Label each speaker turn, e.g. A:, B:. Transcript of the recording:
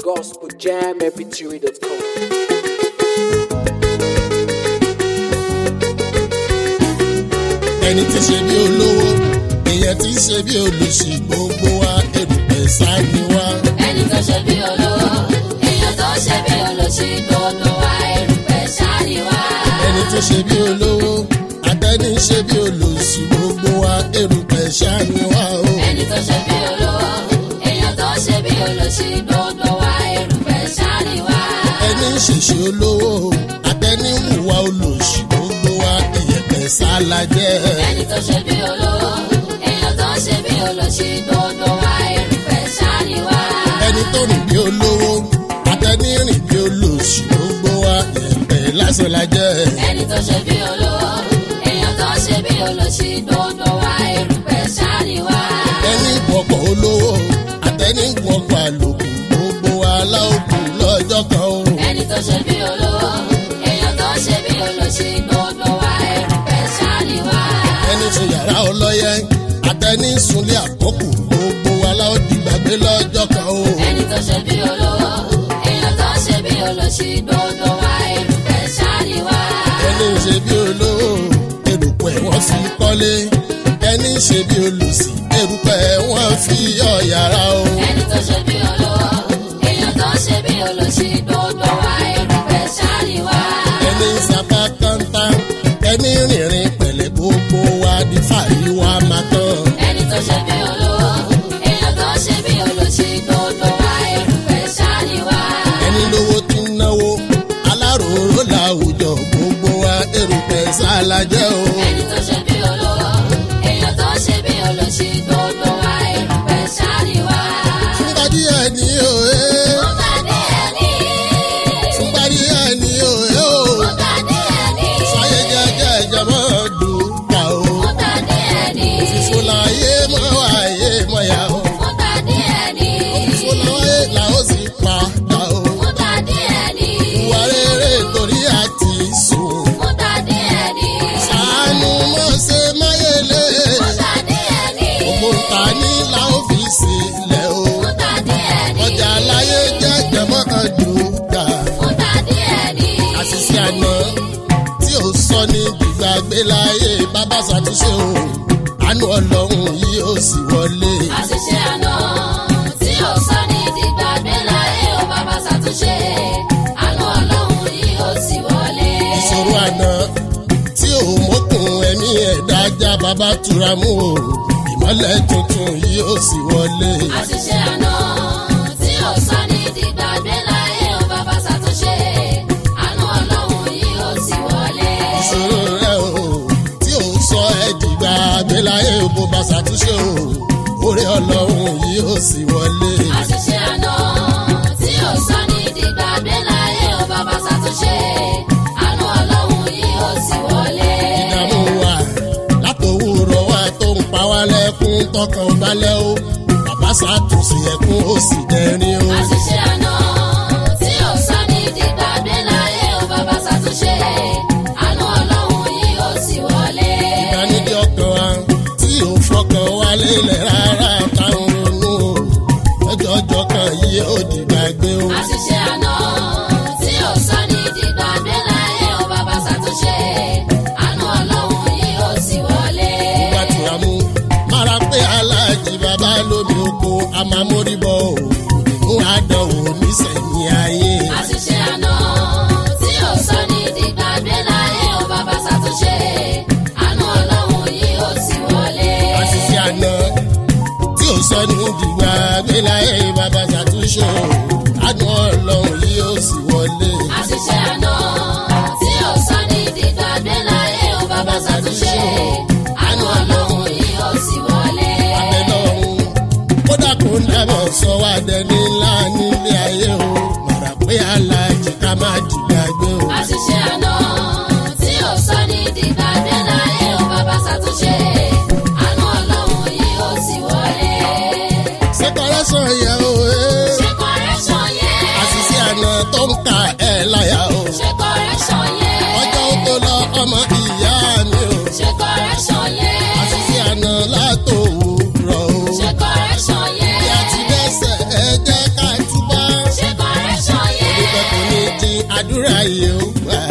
A: gospeljamfb3.com.
B: ẹni tí ṣe bí olówó èèyàn tí ṣe bí olùsì gbogbo wa èrùpẹ̀ sáni wá.
C: ẹni tó ṣe bí olówó èèyàn tó ṣe bí olóṣì gbogbo wa erùpẹ̀ ṣáàlì wá.
B: ẹni tí ṣe bí olówó àtẹni ṣe bí olùsì gbogbo wa èrùpẹ̀ sáni wá o.
C: ẹni tó ṣe bí olówó èèyàn tó ṣe bí olóṣì gbogbo wa erùpẹ̀ ṣáàlì wá.
B: ẹni ṣèṣe olówó àtẹni hùwà olùsì gbogbo wa ìyẹ̀pẹ̀ sálajẹ́.
C: ẹni tó ṣe bí olówó èèyàn tó ṣe bí olóṣì gbogbo wa erùpẹ̀ ṣáàlì wá.
B: ẹni tó rìn bí olówó àtẹni rìn bí olùsì gbogbo wa ìyẹ̀pẹ̀ lásán lajẹ́.
C: ẹni tó ṣe bí olówó èèyàn tó ṣe bí olóṣì gbogbo wa erùpẹ̀ ṣáàlì wá.
B: ẹni gbọ̀pọ̀ olówó àtẹni gbọ̀pọ̀ àlòkù gbogbo wa láòkù lọ́jọ́ kan o.
C: ẹni tó ṣe bí olówó èèyàn tó ṣe bí olóṣì gbogbo wa erùpẹ̀ ṣáàlì wá.
B: ẹni sùn yàrá ọlọ́yẹ àtẹni sunlé àkọ́kù gbogbo wa láòdì gbàgbé lọ́jọ́ kan o.
C: ẹni tó ṣe bí olówó èèyàn tó ṣe bí olóṣì gbogbo wa erùpẹ̀ ṣáàlì wá.
B: ẹni ṣe bí olówó erùpẹ̀ wọ́n fi kọ́lé ẹni ṣe bí olùsì erùpẹ̀ wọ́n fi yọ yàrá o.
C: ẹni tó ṣe bí olówó èèyàn tó ṣe bí olóṣì gbogbo wa erùpẹ̀ ṣáàlì wá.
B: ẹni sapá kántá ẹni rìnrìn pẹ̀lẹ́ gbogbo wa ní fàyè wa máa tán.
C: ẹni tó ṣe bí olówó èèyàn tó ṣe bí olóṣì gbogbo wa erùpẹ̀ ṣáàlì wá.
B: ẹni lówó tí ń náwó aláròró làwùjọ gbogbo wa erùpẹ̀ sálajẹ́ o.
C: ẹni tó ṣe bí olówó èèyàn tó ṣe bí olóṣì gbogbo wa erùpẹ̀ ṣáàlì wá.
B: fúnpa díẹ̀ ní òye
C: ó bá dé ẹni
B: fúnpa díẹ̀ ní òye o.
C: ó bá dé ẹni
B: sáyé jẹ́jẹ́ ìjọba dùnkà o.
C: ó bá dé ẹni
B: fúnláyé mọ́ wáyé mọ́ yá o.
C: ó bá dé ẹni
B: fúnláyé là ó sì padà o.
C: ó bá dé ẹni
B: ìwà rere torí àti sùn.
C: ó bá dé ẹni
B: sàánú mọ́ ṣe máyélé.
C: ó bá dé ẹni
B: òmùta ní là ó fi sílẹ̀ o.
C: ó bá dé ẹni
B: ọjà aláyé jẹ́ jẹ̀mọ́ dùnkà.
C: ó bá dé ẹni
B: àṣìṣe àná tí ò sọ ní gbígbàgbé láyé bàbá ṣàtúnṣe o àánú ọlọ́run yìí ó sì wọlé.
C: àṣìṣe àná tí ò sọ ní dìgbàgbé láyé ó bàbá ṣàtúnṣe àánú ọlọ́run yìí ó sì wọlé.
B: ìṣòro àná tí ò mókun ẹ̀mí ẹ̀dá já bàbá tura mú o ìmọ̀lẹ̀ tuntun yìí ó sì wọlé.
C: àṣìṣe àná tí ò sọ ní dìgbàgbé láyé ó bàbá ṣàtúnṣe àánú ọlọ́run yìí ó sì wọlé.
B: ìṣòro rẹ o tí ò sọ ẹ dìgbà gbéláyé bó bá ṣàtúnṣe o orí ọlọ́run yìí ó sì wọlé.
C: àṣìṣe àná tí ò sọ ní dìgbàgbé láyé ó bàbá ṣàtúnṣe àánú ọlọ́run yìí ó sì wọlé.
B: ìdààmú wa látòwúrọ̀ wa tó ń pa wá lẹ́kún tọkàn balẹ̀ o bàbá ṣàtúnṣe ẹkún ó sì dẹrin o.
C: àṣìṣe àná tí ò sọ ní dìgbàgbé láyé ó bàbá ṣàtúnṣe àánú ọlọ́run yìí ó sì wọlé.
B: ìdánidí ọkàn wa tí ò fọkàn wa lélẹ̀ rárá táwọn ronú o ọjọ́ ọjọ́ kan yìí ó dìgbàgbé o.
C: àṣìṣe àná tí ò sọ ní dìgbàgbé láyé ó bàbá ṣàtúnṣe àánú ọlọ́run yìí ó sì wọlé.
B: wá tura mú mara pé aláàjì bàbá lómi oko a máa mórí bọ́ o òdìmú àdánwò nísẹ̀yìn ayé.
C: àṣìṣe àná tí ò sọ ní dìgbàgbé láyé ó bàbá ṣàtúnṣe àánú ọlọ́run yìí ó sì wọlé.
B: àṣìṣe àná tí ò sọ ní dìgbà gbéláyé bàbá ṣàtúnṣe o àánú ọlọ́run yìí ó sì wọlé.
C: àṣìṣe àná tí ò sọ ní dìgbàgbé láyé ó bàbá ṣàtúnṣe àánú ọlọ́run yìí ó sì wọlé.
B: abẹ́lọ́run kódà kó dábọ̀ sọ wá dẹni ńlá nílé ayé o màrà pé aláàjì ká má dìgbàgbé o.
C: àṣìṣe àná tí ò sọ ní dìgbàgbé láyé ó bàbá ṣàtúnṣe àánú ọlọ́run yìí ó sì wọlé.
B: ṣé kọ́rẹ́sọ̀ yẹ o ẹ́
C: ṣé correction yẹ
B: àṣìṣe àná tó ń ka ẹ̀ láyà o.
C: ṣé correction yẹ
B: ọjọ́ tó lọ ọmọ ìyá mi o.
C: ṣé correction yẹ
B: àṣìṣe àná látòwúrọ̀ o.
C: ṣé correction yẹ
B: bí a ti dẹ́sẹ̀ ẹ jẹ́ ká túbọ̀.
C: ṣé
B: àdúrà yìí ó gbà.